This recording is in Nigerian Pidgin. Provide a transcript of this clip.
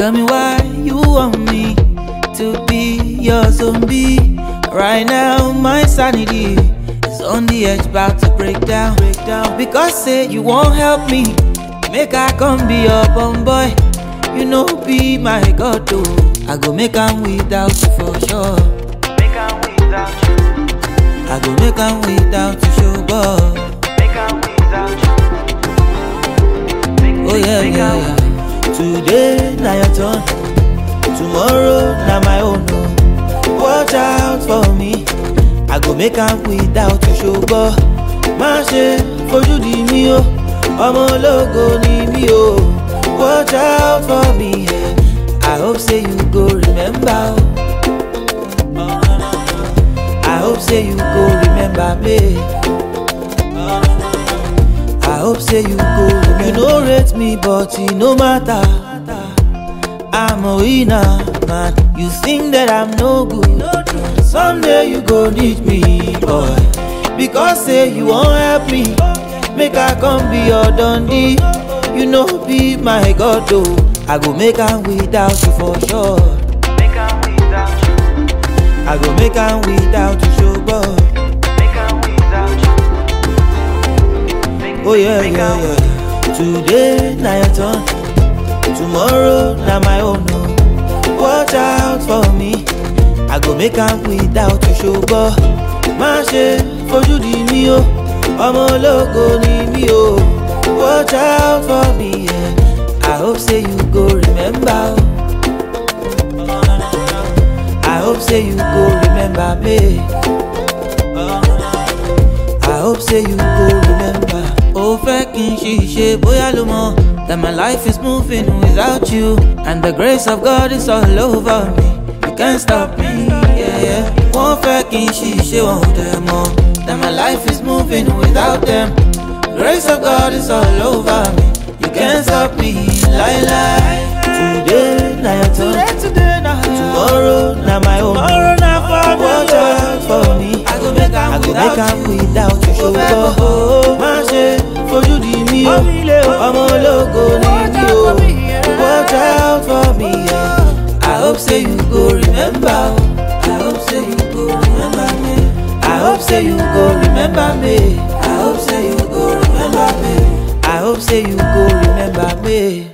Tell me why you want me to be your zombie. Right now, my sanity is on the edge, about to break down. Break down. Because say you won't help me, make I come be your bum boy. You know, be my god, though. I go make am without you for sure. Make am without you. I go make am without you, show boy. Make am without you. Make, Oh yeah, make yeah, am- yeah. Today na your turn, tomorrow na my own. Oh. Watch out for me, I go make am without you ṣùgbọ́n má ṣe fojú di mí o, ọmọ ológo ni mí o. Watch out for me, yeah. I hope say you go remember. Oh. I hope say you go remember me. I hope say you go. You no rate me, but it no matter. I'm a winner, man. You think that I'm no good. Someday you go need me, boy. Because say you won't help me. Make I come be your dundee. You know be my god though. I go make am without you for sure. Make am without you. I go make am without you, show boy. Make am without you. Make, Oh yeah, make yeah, am- yeah. Today na your turn, tomorrow na my own. Oh. Watch out for me, I go make am without you ṣùgbọ́n má ṣe fojú di mí o, ọmọ ológo ni mí o. Watch out for me, yeah. I hope say you go remember. Oh. I hope say you go remember me. I hope say you go remember. Ó fẹ́ kí n ṣiṣẹ́ bóyá ló mọ̀ that my life is moving without you and the grace of God is all over me. You can't stop me. Yeah, yeah. Wọ́n fẹ́ kí n ṣiṣẹ́ wọn ò dẹ̀ mọ̀ that my life is moving without them. Grace of God is all over me. You can't stop me. Lie, lie. Today na your turn. Today na Tomorrow na my own. Tomorrow na for me. Watch out for me. I go make am I go without make am you. without you ṣùgbọ́n má ṣe fojú di mí o ọmọ ológo ni mí o watch out for me yeah. I hope say you go remember o I hope say you go remember me I hope say you go remember me I hope say you go remember me I hope say you go remember me.